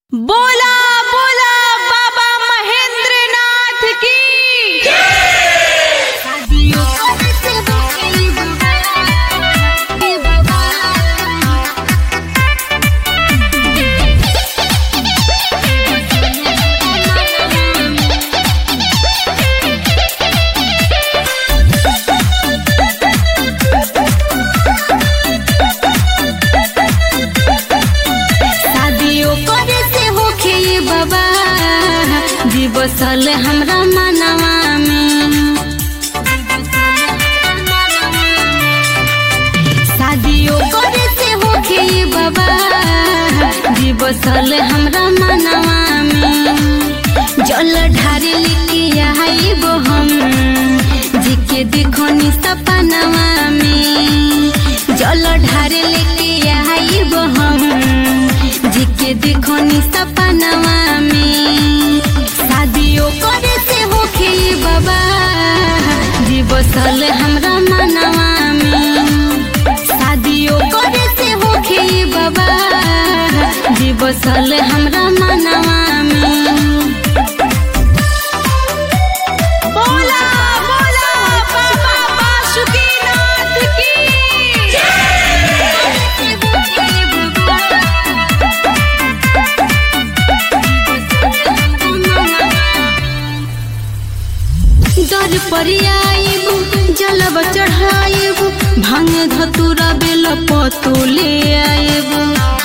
बोला बोला बाबा महेंद्र नाथ की शादियों करे से होखे ये बाबा जी बसल हमरा मनवा में शादियों करे से होखे ये बाबा जी बसल हमरा मनवा में जल ढारे लेके आइबो हम जी के देखो नि सपनवा में जल ढारे लेके आइबो हम जी के देखो नि सपनवा में शादियों करे से होखे ये बाबा जी बसल हमरा मनवा में शादियों करे से होखे ये बाबा जी बसल हमरा मनवा में बोला बोला बाबा बासुकीनाथ की दर पर आइबू जलब चढ़ाइबू भांग धतुरा बेल पतुले आइबू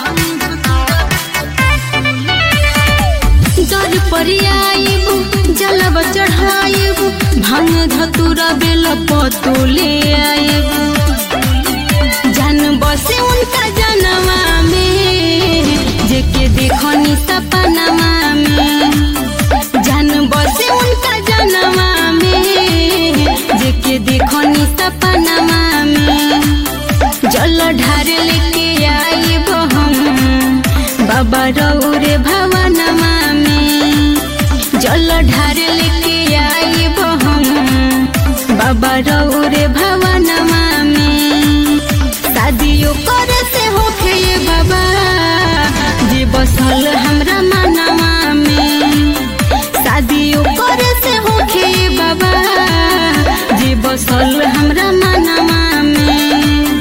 दर पर आइबू जलब चढ़ाइबू भांग धतुरा बेल पतुले आइबू जान बसे उनका जनवा में जेके देखनी सपनवा में जान बसे उनका जनवा में जेके देखनी सपनवा में जल ढार लेके आइब हम बाबा रौरे भवनमा में जल ढार लेके आइब हम बाबा रौरे भवनमा में शादियों करे से होखे ये बाबा जी बसल हमरा मनवा में शादियों करे से होखे ये बाबा जी बसल हमरा मनवा में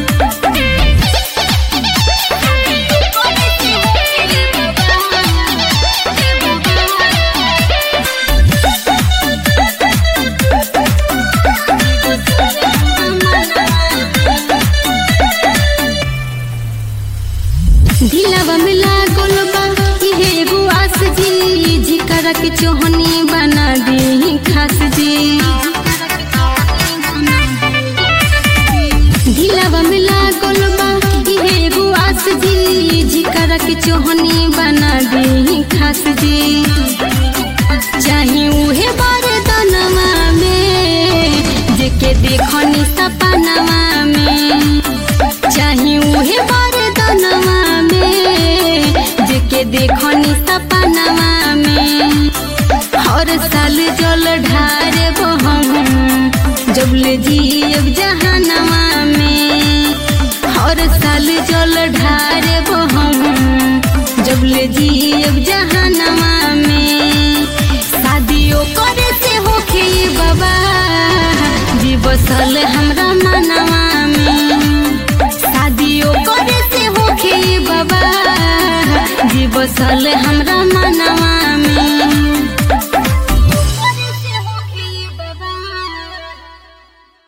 ढिलावा मिला गोलबा इहे एगो आस जी जिकर के चोहनी बना दी खास जी ढिलावा मिला गोलबा इहे एगो आस जी जिकर के चोहनी बना दी खास जी चाहे उहे बरदनवा में जेके देखनी सपनवा में चाहे उहे बरदनवा में जेके देखनी सपनवा में हर साल जल ढारे हम जबले जियब जहानवा में हर साल जल ढारे हम जबले जियब जहानवा में शादियों करे से होखे ये बाबा जी बसल हमरा मनवा में शादियों करे से होखे ये बाबा जी बसल हमरा मन